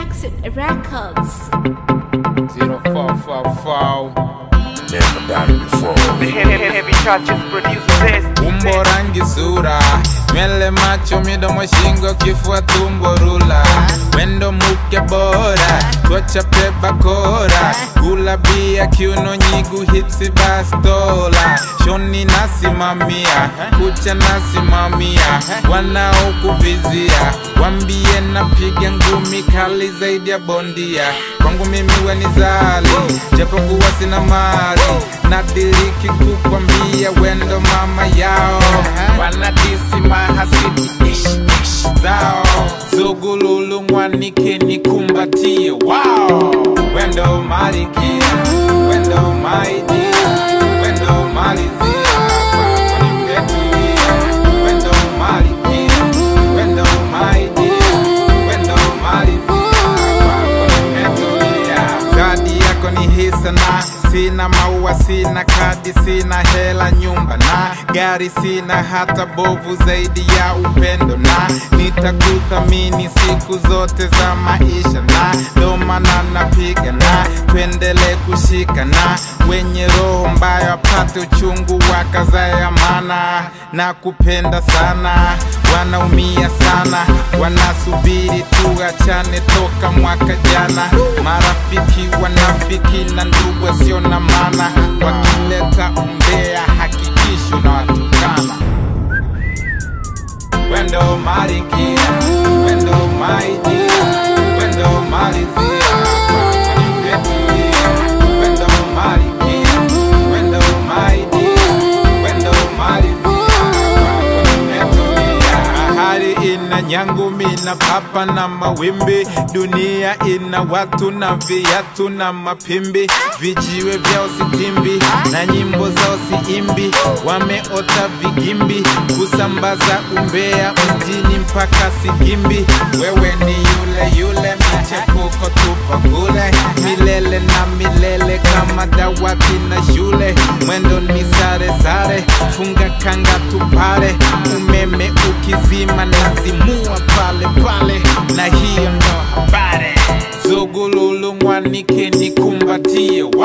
Exit Records. 0444 Never done it before. The heavy, heavy, heavy touches produces this. umbo rangi sura nywele macho midomo shingo kifua tumbo rula wendo muke bora twachape bakora gula bia kiuno nyigu hitsi bastola shoni nasimamia kucha nasimamia wanaokuvizia wambie napiga ngumi kali zaidi ya bondia kwangu mimi wenizali japokuwa sina mali nadiriki kukwambia wendo mama yao wanadisi mahasidi ish, ish, zao zugululu mwanike nikumbatie wow. wendo malikia wendo maidia wendo malizia kwako nimetulia wendo malikia wendo maidia wendo malizia kwako nimetulia zawadi yako ni hisana sina maua sina kadi sina hela nyumba na gari sina hata bovu zaidi ya upendo na nitakuthamini siku zote za maisha na ndo maana napiga na tuendele kushika na wenye roho mbaya wapate uchungu wakazaya mana na kupenda sana wanaumia sana wanasubiri tuachane toka mwaka jana marafiki wanafiki na ndugu wasio na maana wakileta umbea hakikishi na watukana wendo malikia wendo maidia wendo malizia kwako nimetulia wendo malikia wendo maidia wendo malizia kwako nimetulia bahari ina nyangu mina papa na mawimbi dunia ina watu na viatu na mapimbi vijiwe vyao sitimbi na nyimbo zao siimbi wameota vigimbi kusambaza umbea mjini mpaka sigimbi wewe ni yule yule michepuko tupo kule milele na milele kama dawati na shule mwendo ni sare sare funga kanga tupale umeme ukizima nazimua pale pale na hiyo ndo habari zugululu mwanike nikumbatie